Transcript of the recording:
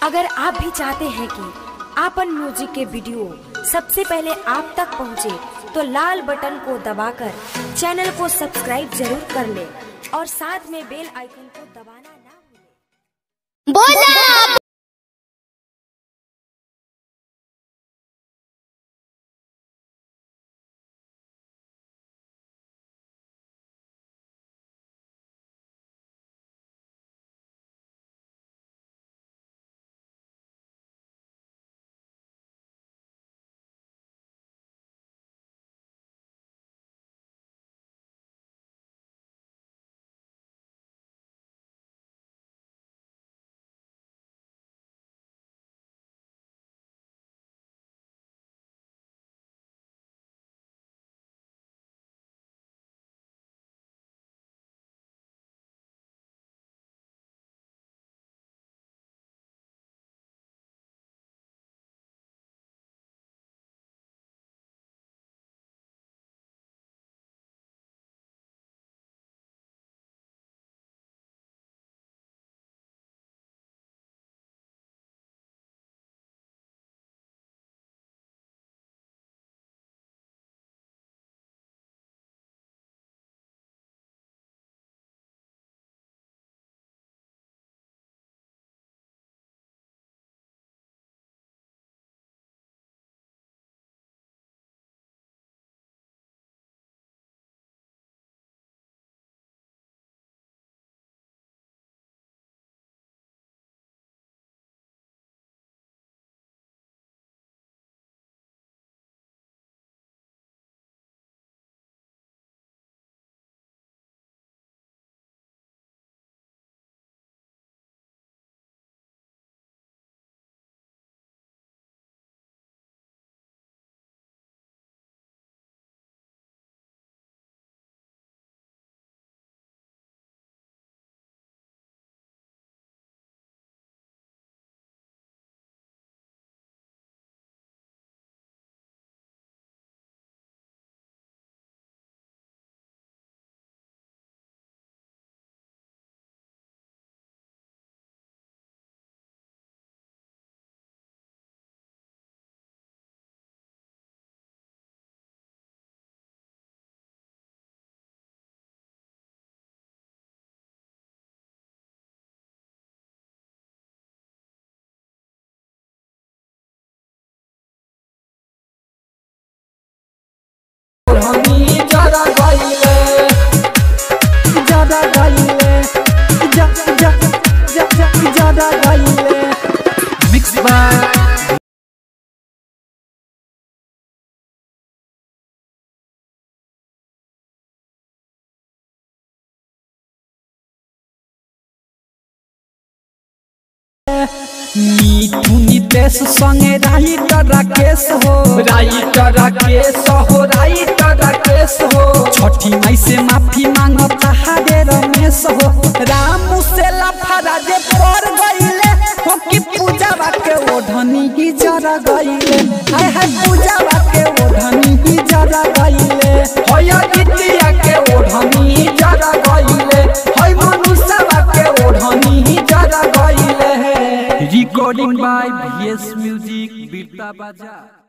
अगर आप भी चाहते हैं कि आपन म्यूजिक के वीडियो सबसे पहले आप तक पहुंचे, तो लाल बटन को दबाकर चैनल को सब्सक्राइब जरूर कर ले और साथ में बेल आइकन को दबाना ना भूलें। बोला हमी जरा गईले ज्यादा गईले जा जा जा जा ज्यादा गईले मिक्स बाय मीठू नितेश संगे राइटर राकेश हो राइटर राकेश हो राइटर राकेश हो छठी माई से माफी मांगता हरे रमेश हो रामू से लफड़ा जे पर गईले हो कि पूजावा के ओढ़नी ही जरा गईले हाय हाय पूजावा के ओढ़नी ही जरा गईले होया दितिया के ओढ़नी जरा गईले होय मनुष्यवा के ओढ़नी जरा गईले रिकॉर्डिंग बाय बीएस म्यूजिक बीरता बाजा